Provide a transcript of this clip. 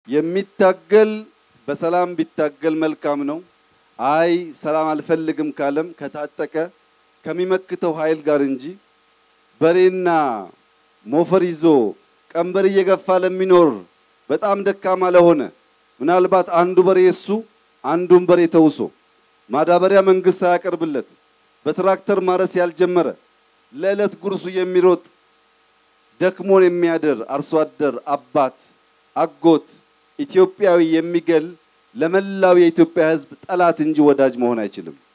የሚታገል በሰላም ቢታገል መልካም ነው። አይ ሰላም አልፈልግም ካለም ከታጠቀ ከሚመክተው ኃይል ጋር እንጂ በሬና ሞፈር ይዞ ቀንበር እየገፋ ለሚኖር በጣም ደካማ ለሆነ ምናልባት አንዱ በሬ እሱ አንዱን በሬ ተውሶ ማዳበሪያ መንግስት ሳያቀርብለት በትራክተር ማረስ ያልጀመረ ለዕለት ጉርሱ የሚሮጥ ደክሞን የሚያድር አርሶ አደር አባት፣ አጎት፣ ኢትዮጵያዊ የሚገል ለመላው የኢትዮጵያ ሕዝብ ጠላት እንጂ ወዳጅ መሆን አይችልም።